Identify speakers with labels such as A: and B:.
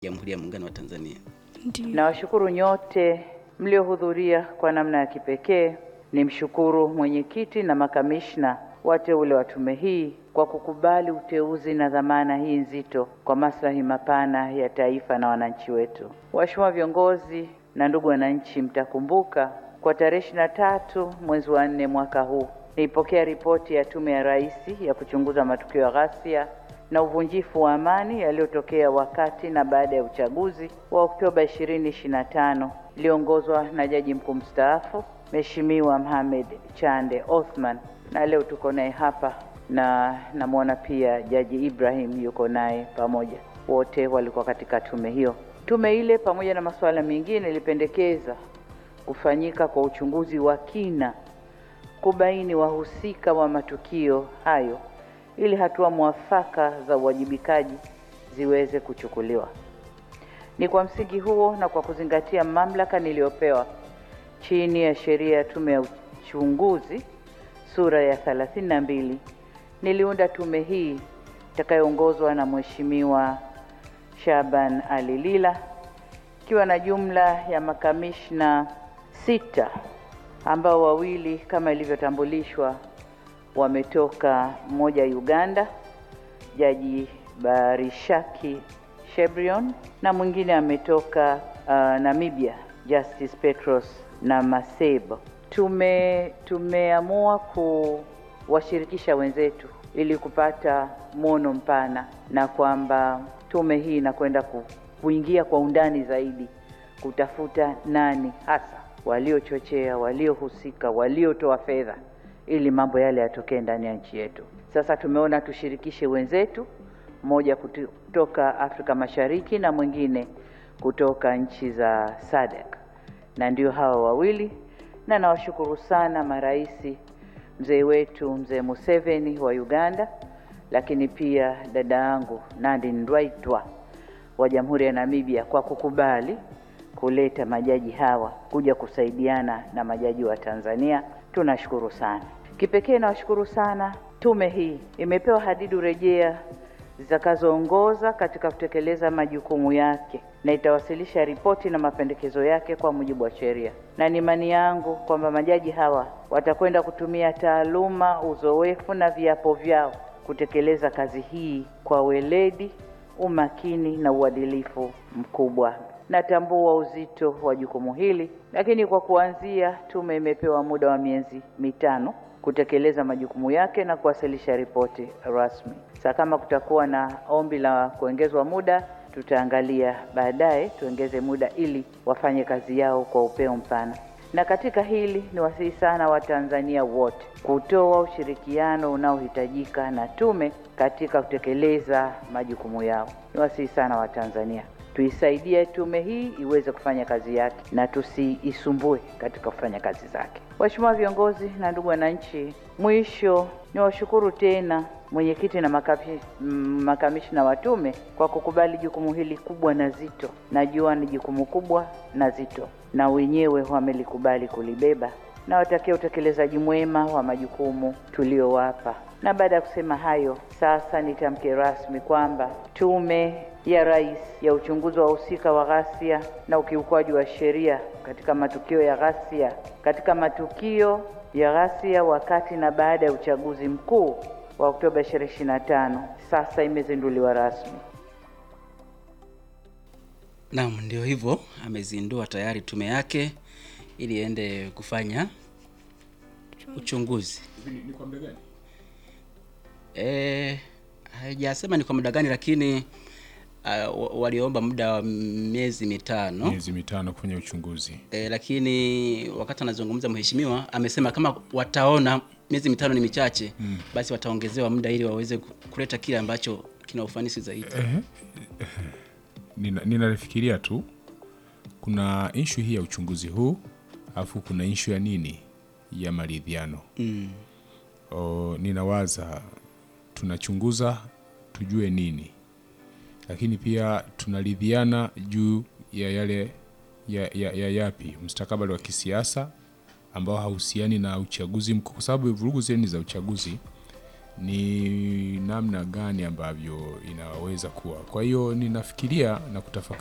A: Jamhuri ya Muungano wa Tanzania.
B: Ndio.
C: Nawashukuru nyote mliohudhuria kwa namna ya kipekee. Nimshukuru mwenyekiti na makamishna wateule wa tume hii kwa kukubali uteuzi na dhamana hii nzito kwa maslahi mapana ya taifa na wananchi wetu. Waheshimiwa viongozi na ndugu wananchi, mtakumbuka kwa tarehe ishirini na tatu mwezi wa nne mwaka huu nilipokea ripoti ya Tume ya Rais ya kuchunguza matukio ya ghasia na uvunjifu wa amani yaliyotokea wakati na baada ya uchaguzi wa Oktoba 2025 iliongozwa na Jaji Mkuu mstaafu Mheshimiwa Mohamed Chande Othman, na leo tuko naye hapa na namwona pia Jaji Ibrahim yuko naye pamoja, wote walikuwa katika tume hiyo. Tume ile pamoja na masuala mengine ilipendekeza kufanyika kwa uchunguzi wa kina kubaini wahusika wa matukio hayo ili hatua mwafaka za uwajibikaji ziweze kuchukuliwa. Ni kwa msingi huo na kwa kuzingatia mamlaka niliyopewa chini ya sheria ya tume ya uchunguzi sura ya 32 niliunda tume hii itakayoongozwa na Mheshimiwa Shaban Ali Lila ikiwa na jumla ya makamishna sita ambao wawili kama ilivyotambulishwa wametoka mmoja Uganda, Jaji Barishaki Shebrion, na mwingine ametoka uh, Namibia, Justice Petros na Masebo. Tume tumeamua kuwashirikisha wenzetu ili kupata mwono mpana na kwamba tume hii inakwenda ku, kuingia kwa undani zaidi kutafuta nani hasa waliochochea, waliohusika, waliotoa fedha ili mambo yale yatokee ndani ya nchi yetu. Sasa tumeona tushirikishe wenzetu, mmoja kutoka Afrika Mashariki na mwingine kutoka nchi za SADC, na ndio hawa wawili, na nawashukuru sana marais, mzee wetu mzee Museveni wa Uganda, lakini pia dada yangu Nandi Ndaitwah wa Jamhuri ya Namibia kwa kukubali kuleta majaji hawa kuja kusaidiana na majaji wa Tanzania. Tunashukuru sana. Kipekee nawashukuru sana. Tume hii imepewa hadidu rejea zitakazoongoza katika kutekeleza majukumu yake na itawasilisha ripoti na mapendekezo yake kwa mujibu wa sheria, na ni imani yangu kwamba majaji hawa watakwenda kutumia taaluma, uzoefu na viapo vyao kutekeleza kazi hii kwa weledi, umakini na uadilifu mkubwa. Natambua uzito wa jukumu hili, lakini kwa kuanzia, tume imepewa muda wa miezi mitano kutekeleza majukumu yake na kuwasilisha ripoti rasmi. Sasa kama kutakuwa na ombi la kuongezwa muda, tutaangalia baadaye tuongeze muda ili wafanye kazi yao kwa upeo mpana. Na katika hili ni wasihi sana Watanzania wote kutoa ushirikiano unaohitajika na tume katika kutekeleza majukumu yao. Ni wasihi sana Watanzania tuisaidie tume hii iweze kufanya kazi yake na tusiisumbue katika kufanya kazi zake. Waheshimiwa viongozi na ndugu wananchi, mwisho ni washukuru tena mwenyekiti na makapi, mm, makamishna wa tume kwa kukubali jukumu hili kubwa na zito. Najua ni jukumu kubwa na zito, na wenyewe wamelikubali kulibeba na watakia utekelezaji mwema wa majukumu tuliowapa. Na baada ya kusema hayo, sasa nitamke rasmi kwamba Tume ya Rais ya uchunguzi wa wahusika wa ghasia na ukiukwaji wa sheria katika matukio ya ghasia katika matukio ya ghasia wakati na baada ya uchaguzi mkuu wa Oktoba 2025 sasa imezinduliwa rasmi.
A: Naam, ndio hivyo, amezindua tayari tume yake ili iende kufanya uchunguzi.
D: Ni kwa muda gani?
A: Eh, haijasema ni kwa muda gani, lakini uh, waliomba muda wa miezi mitano.
D: Miezi mitano kufanya uchunguzi.
A: E, lakini wakati anazungumza mheshimiwa amesema kama wataona miezi mitano ni michache mm, basi wataongezewa muda ili waweze ku- kuleta kile ambacho kina ufanisi zaidi.
D: Nina- Ninalifikiria tu kuna ishu hii ya uchunguzi huu, alafu kuna ishu ya nini ya maridhiano
A: Mm.
D: o, ninawaza tunachunguza tujue nini, lakini pia tunaridhiana juu ya yale ya, ya, ya yapi mustakabali wa kisiasa ambao hauhusiani na uchaguzi mkuu, kwa sababu vurugu zile ni za uchaguzi ni namna gani ambavyo inaweza kuwa. Kwa hiyo ninafikiria na kutafakari